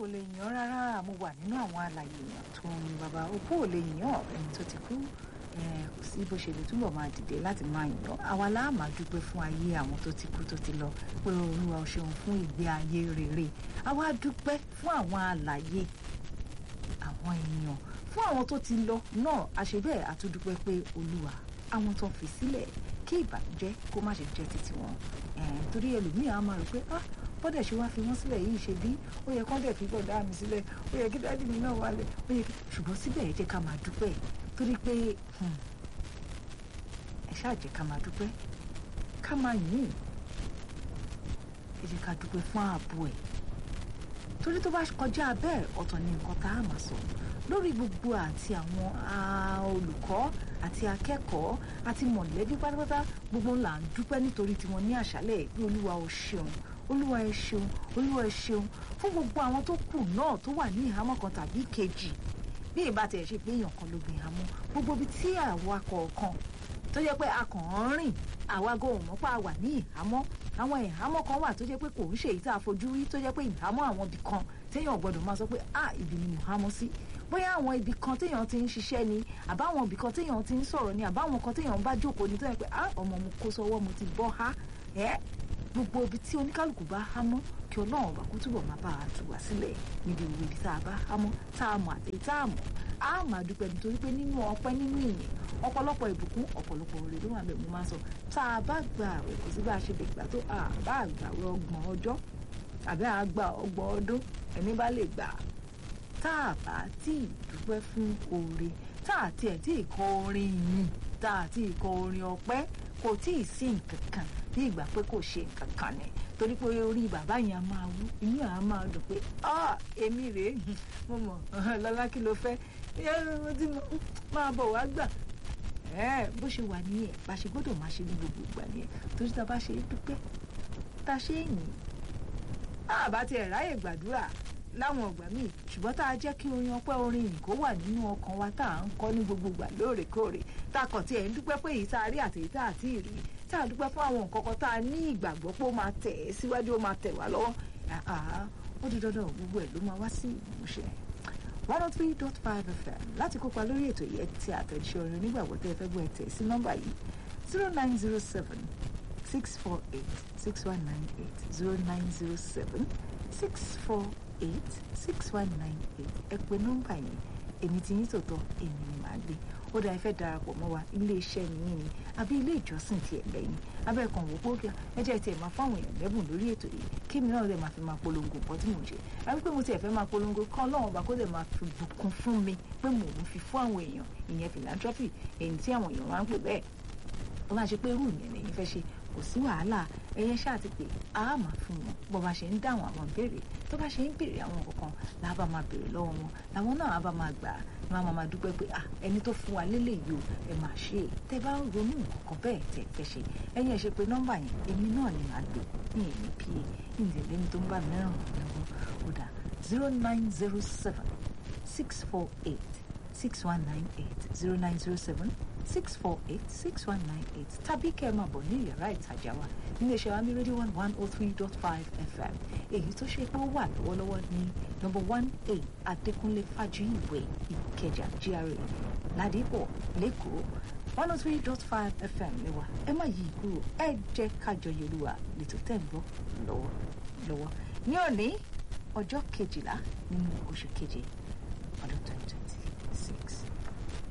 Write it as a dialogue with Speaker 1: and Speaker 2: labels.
Speaker 1: kò lè yàn rárá mo wà nínú àwọn alàyè èèyàn tó ń bàbá opó ò lè yàn ẹni tó ti kú kò sí bó ṣe lè túbọ̀ máa dìde láti máa yàn àwa la máa dúpẹ́ fún ayé àwọn tó ti kú tó ti lọ pé olúwa ò ṣeun fún ìgbé ayé rere àwa dúpẹ́ fún àwọn alàyè àwọn èèyàn fún àwọn tó ti lọ náà àṣebẹ́ẹ̀ àtúndúpẹ́ pé olúwa àwọn tó fi sílẹ̀ kí ìbànújẹ́ kó má ṣe jẹ́ títí wọn torí ẹlòmíì á máa rò pé ah bọ́dẹ̀ ṣe wá fi wọ́n sílẹ̀ yìí ṣe bí ó yẹ kán dẹ̀ fi bọ̀dá mi sílẹ̀ ó yẹ kí dáàdì mi náà wálẹ̀ ó yẹ kí ṣùgbọ́n síbẹ̀ ẹ jẹ́ ká máa dúpẹ́ torí pé ẹ ṣáà jẹ́ ká máa dúpẹ́ ká máa yìn ẹ jẹ́ ká dúpẹ́ fún ààbò ẹ̀ torí tó bá kọjá bẹ́ẹ̀ ọ̀tọ̀ ni nǹkan tá a máa sọ lórí gbogbo àti àwọn olùkọ́ àti akẹ́kọ̀ọ́ àti mọ̀lẹ́bí pátápátá gbogbo ńlá ń dúpẹ́ nítorí tiwọn ní àṣálẹ̀ pé olúwa ò ṣeun olúwa ẹ ṣeun olúwa ẹ ṣeun fún gbogbo àwọn tó kù náà tó wà ní ìhámọ́ kan tàbí kejì bí ìbá tiẹ̀ ṣe pé èèyàn kan ló gbé ìhámọ́ gbogbo ibi tí àwa kọ̀ọ̀kan tó jẹ́ pé a kàn ń rìn àwa go mọ̀ pé a wà ní ìhámọ́ àwọn ìhámọ́ kan wà tó jẹ́ pé kò ń ṣe èyí tá a fojú rí tó jẹ́ pé ìhámọ́ àwọn ibì kan téèyàn gbọ́dọ̀ máa sọ pé ah ibi ni mo hámọ́ sí bóyá àwọn ibì kan téèyàn ti ń ṣiṣẹ́ ni àbáwọn ibì kan téèyàn ti ń sọ̀rọ̀ ni àbáwọn kan téèyàn bá jókòó ni tó yẹ pé ah ọmọ mo kó sọ́wọ́ mo ti bọ́ ha ẹ́ gbogbo ibi tí oníkálukú bá há mọ́ kí ọlọ́run ọba kó túbọ̀ máa bá a tù wá sílẹ̀ níbi ìwé ibi tá a bá há mọ́ tá a mọ̀ àti tá a mọ̀ á máa dúpẹ́ nítorí pé nínú ọpẹ́ nínú ìyìn ọ̀pọ̀lọpọ̀ ìbùkún ọ̀pọ̀lọpọ̀ oore ló wà bẹ́ẹ̀ mo máa sọ tá a bá gba àwẹ̀ kò sí bá a ṣe lè gbà tó a bá àgbàwẹ̀ ọgbọ̀n ọjọ́ àbí àgbà ọgbọ̀n ọdún ẹni bá lè gbà tá a bá tí ì dúpẹ́ fún oore tá a tiẹ̀ tí ì kọ orin yìí tá a tí ì kọ orin ọpẹ́ kò tí ì sí nǹkan kan bí ìgbà pé kò ṣe nǹkan kan ni torí pé orí bàbá yẹn a máa wú inú àá máa dùn pé ah èmi rèé mo mọ̀ lọ́lá kí ló fẹ́ mo ti máa bọ̀ wá gbà bó ṣe wà nìyẹn bá ṣe gbọ́dọ̀ máa ṣe ní gbogbo ìgbà nìyẹn torí tá a bá ṣe dúpẹ́ tá a ṣe é yìn àbá tiẹ̀ ráyè gbàdúrà láwọn ọgbà míì ṣùgbọ́n tá a jẹ́ kí orin ọpẹ́ orin yìí kó wà nínú ọkàn wa tá à ń kọ́ ní gbogbo ìgbà lóòrèkóòrè tá a kàn tiẹ̀ ń dúpẹ́ pé èyí tá a rí àti èyí tá a ti rí tá a dúpẹ́ fún àwọn nǹkan kan tá a ní ìgbàgbọ́ pé ó máa tẹ̀ ẹ́ síwájú ó máa tẹ̀ wá lọ́wọ́ ó di dandan gbogbo ẹ̀ ló máa wá sí ìmúṣẹ. one oh three dot five fm láti kópa lórí ètò yìí ti àtẹ̀jíṣẹ́ orin onígbàgbọ́ tẹ́ ẹ fẹ́ gbọ́ ẹ tẹ̀ sí nọ́mbà yìí zero nine zero seven six four eight six one nine eight zero nine zero seven six four eight six one nine eight ẹ pè nọ́mbà yẹn èmi ti yín tòótọ́ èmi ni màá gbé ó dáa ẹ fẹ́ darapọ̀ mọ́ wa ilé iṣẹ́ nìyí ni àbí ilé ìjọsìn tiẹ̀ lẹ́yìn abẹ́ẹ̀kan wò pókè ẹ jẹ́ tiẹ̀ máa fáwọn èèyàn lẹ́bùn lórí ètò yìí kí mi náà lè máa fi máa polongo nǹkan tí mò ń ṣe àbí pé mo tiẹ̀ fẹ́ máa polongo kán lọ́wọ́n ọba kó lè máa fi bùkún fún mi pé mò ń fi fún àwọn èèyàn ìyẹn philanthropy èyí tí àwọn èèyàn máa ń pè bẹ́ẹ̀ ó máa ṣe pé irú ìyẹn lẹ́yìn fẹ́ ṣe kò sí wàhálà ẹyẹ ṣáà ti pè á máa fún wọn bó bá ṣe ń dáhùn àwọn ìbéèrè tó bá ṣe ń béèrè àwọn kankan làbá máa béèrè lọ́wọ́ wọn làwọn náà bá máa gbà á máa máa dúpẹ́ pé ẹni tó fún wa lélẹ̀ yìí o ẹ máa ṣe é tẹ bá ń ronú nǹkan bẹ́ẹ̀ tẹ fẹ́ ṣe ẹyin ẹ ṣe pé nọ́mbà yẹn èmi náà ni màá gbé ní èmi pa ní ìdílé tó ń bá mi ràn lọ́wọ́ ó dà zero nine zero seven six four eight six one nine eight zero nine zero seven six four eight six one nine eight tàbí kẹ́ ẹ máa bọ̀ ní yàrá ìtajà wa nílé iṣẹ́ wàmí rédíò one one oh three dot five fm èyí tó ṣe pé ó wà lọ́wọ́lọ́wọ́ ní number one a adékúnlé fájuyìwé ìkẹjà gra ládìpọ̀ lẹ́kọ̀ọ́ one oh three dot five fm ni wa ẹ má yí kúrò ẹ jẹ́ kájọ yorùbá lẹ́tọ̀ tẹ̀ ń gbọ́ lọ́wọ́ lọ́wọ́ ní òní ọjọ́ kejìlá nínú oṣù keje ọdún twenty